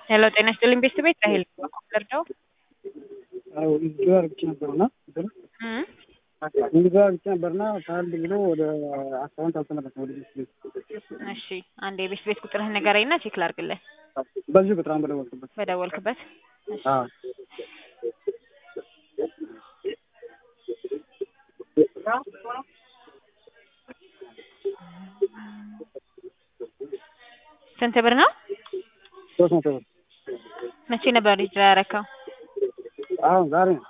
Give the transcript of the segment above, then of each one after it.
ሄሎ ጤና ይስጥልኝ ቤተሰብ ቤት ራሄል ልርዳው? አዎ እንግዲህ አርግቼ ነበርና እም እንግዲህ አርግቼ ነበርና ከአንድ ብሎ ወደ አካውንት አልተመለሰም ወደ ቤት ቤት እሺ አንድ የቤት ቤት ቁጥርህን ንገረኝና ቼክ ላድርግልህ በዚህ ቁጥር አሁን በደወልኩበት በደወልክበት እሺ አዎ ስንት ብር ነው? ሶስት መቶ ብር መቼ ነበር ሪጅራ ያረከው? አሁን ዛሬ ነው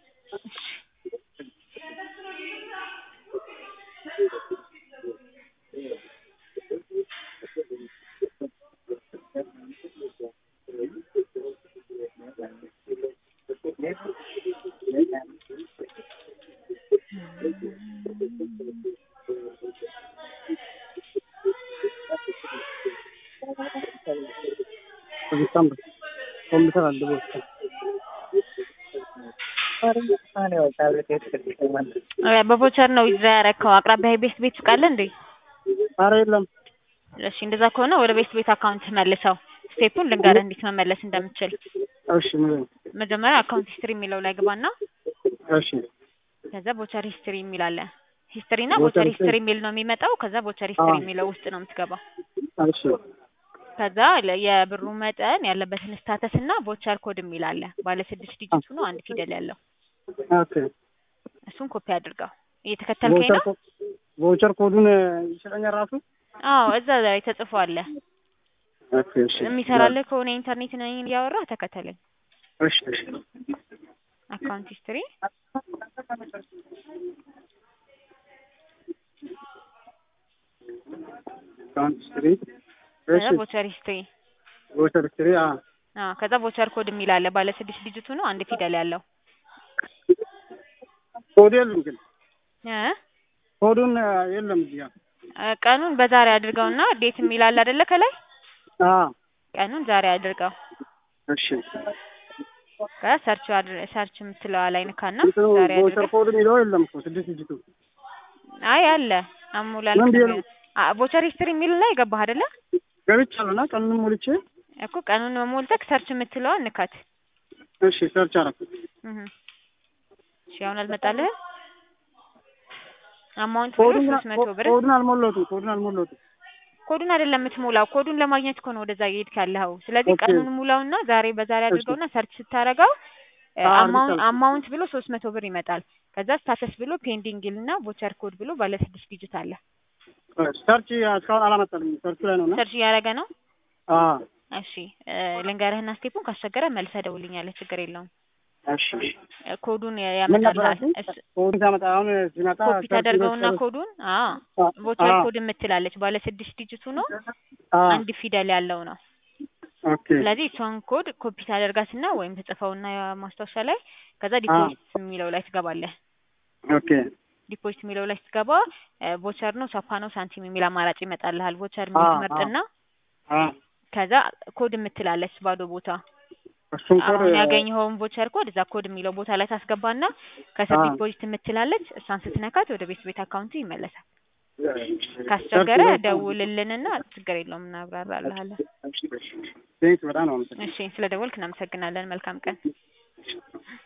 በዲሰምበር ኮምፒውተር አለ በውስጡ በቮቸር ነው ዊዝድራ ያረከው። አቅራቢያ ቤት ቤት ሱቅ አለ እንዴ? ኧረ የለም እሺ እንደዛ ከሆነ ወደ ቤት ቤት አካውንት መልሰው። ስቴፑን ልንገርህ እንዴት መመለስ እንደምችል። እሺ ምን መጀመሪያ አካውንት ሂስትሪ የሚለው ላይ ግባና እሺ ከዛ ቮቸር ሂስትሪ የሚል አለ። ሂስትሪ እና ቮቸር ቮቸር ሂስትሪ ሂስትሪ የሚል ነው የሚመጣው። ከዛ ቮቸር ሂስትሪ አዎ። የሚለው ውስጥ ነው የምትገባው። እሺ ከዛ ለ- የብሩ መጠን ያለበትን ስታተስ እና ቮቸር ኮድ የሚል አለ። ባለ ስድስት ዲጂት ሆኖ አንድ ፊደል ያለው ኦኬ እሱን ኮፒ አድርገው። እየተከተልከኝ ቮቸር ነው? ኮ- ቮቸር ኮዱን ይሰጠኛል ራሱ አዎ እዛ ላይ ተጽፎ አለ። ኦኬ እሺ የሚሰራልህ ከሆነ ኢንተርኔት ነው እያወራህ ተከተለኝ። እሺ እሺ አካውንት ሂስትሪ አካውንት ሂስትሪ ከዛ እሺ ቮቸር ሂስትሪ ቮቸር ሂስትሪ አ አዎ ከዛ ቮቸር ኮድ የሚል አለ። ባለ ስድስት ዲጂት ሆኖ አንድ ፊደል ያለው ኮድ የለም ግን እ ኮዱን የለም እዚህ ጋር እ ቀኑን በዛሬ አድርገውና ዴት የሚል አለ አይደለ ከላይ አ ቀኑን ዛሬ አድርገው እሺ ከሰርች ሰርች የምትለዋ ላይ ንካና እንትኑ ዛሬ ቮቸር አድርገው። ኮድ የሚለው የለም እኮ ስድስት ዲጂቱ አይ አለ አሙላል ምን ብዬ ነው? ቮቸር ሂስትሪ የሚል ላይ ገባህ አይደለ ገብቻለሁና ቀኑን ሞልቼ እኮ ቀኑን መሞልተክ ሰርች የምትለዋን ንካት። እሺ ሰርች አደረኩት እህ እሺ አሁን አልመጣልህም? አማውንት ብሎ ኮዱን ሶስት መቶ ብር ኮዱን አልሞላሁትም ኮዱን አልሞላሁትም ኮዱን አይደለም የምትሞላው። ኮዱን ለማግኘት እኮ ነው ወደዛ እየሄድክ ያለኸው። ስለዚህ ኦኬ። ቀኑን ሙላውና ዛሬ በዛሬ አድርገውና ሰርች ስታረገው አዎ፣ አማውንት አድርጌያለሁ። አማውንት ብሎ ሶስት መቶ ብር ይመጣል። ከዛ ስታተስ ብሎ ፔንዲንግ ይልና ቮቸር ኮድ ብሎ ባለ ስድስት ዲጂት አለ። ሰርች እስካሁን አላመጣልኝም ሰርቹ ላይ ነው እና ሰርች እያደረገ ነው። አ እሺ እ ልንገርህና ስቴፑን ካስቸገረ መልሰህ ደውልኛለህ። ችግር የለውም። እሺ እሺ እ ኮዱን ያ- ምን ነበር ያመጣልሃል። ያልሽኝ? እሱ ኮዱን ሲያመጣ አሁን ሲመጣ ኮፒ ሰርች ታደርገውና ሰርች- ኮዱን አ አ- ቮቸር አ- ኮድ የምትላለች ባለ ስድስት ዲጂት ሆኖ አ አንድ ፊደል ያለው ነው። ኦኬ ስለዚህ እሷን ኮድ ኮፒ ታደርጋትና ወይም ተጽፈውና ማስታወሻ ላይ ከዛ ዲፖዚት የሚለው ላይ ትገባለህ። ኦኬ ዲፖዚት የሚለው ላይ ስትገባ ቮቸር ነው ሳፓ ነው ሳንቲም የሚል አማራጭ ይመጣልሃል። ቮቸር አ- ትመርጥና አ ከዛ ኮድ የምትላለች ባዶ ቦታ እሱን ኮድ አሁን ያገኘኸውን ቮቸር ኮድ እዛ ኮድ የሚለው ቦታ ላይ ታስገባና ከስር አ ዲፖዚት የምትላለች እሷን ስትነካት ወደ ቤት ቤት አካውንት ይመለሳል። ሰርች ካስቸገረ ላይ- ደውልልንና ችግር የለውም እናብራራልሃለን። ቴንክስ በጣም ነው አመሰግናለሁ። እሺ ስለ ደወልክ እናመሰግናለን። መልካም ቀን።